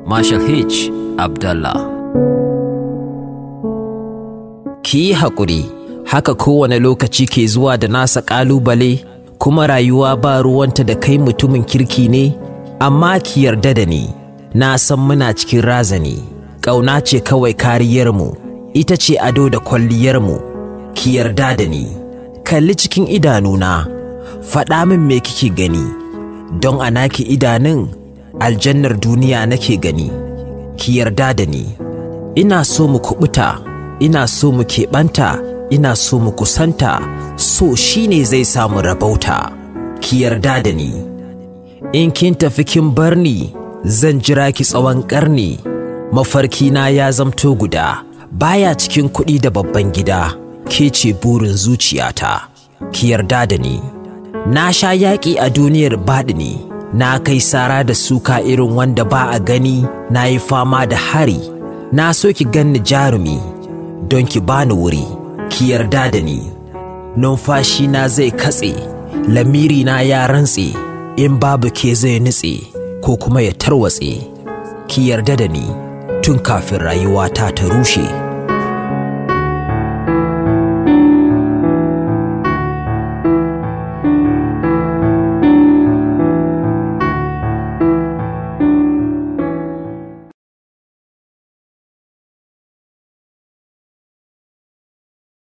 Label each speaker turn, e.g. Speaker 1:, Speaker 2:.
Speaker 1: Marshal H. Abdallah. Ki yi haƙuri, haka kowane lokaci ke zuwa da nasa ƙalubale, kuma rayuwa ba ruwanta da kai mutumin kirki ne, amma ki yarda da ni, na san muna cikin razani, ƙauna ce kawai kariyarmu, ita ce ado da kwalliyarmu, ki yarda da ni, kalli cikin idanuna, faɗa min me kike gani, don a naki idanun aljannar duniya nake gani. ki yarda da ni ina so mu kubuta ina so mu keɓanta ina so mu kusanta so shine zai samu rabauta ki yarda da ni in kin tafi kin bar ni zan jira ki tsawon ƙarni mafarkina ya zamto guda baya cikin kuɗi da babban gida ke ce burin zuciyata ki yarda da ni na sha yaƙi a duniyar baɗini na kai sara da suka irin wanda ba a gani na yi fama da hari na so ki ganni jarumi don ki bani wuri ki yarda da ni numfashi na zai katse lamiri na ya rantse in babu ke zai nutse ko kuma ya tarwatse ki yarda da ni tun kafin rayuwata ta rushe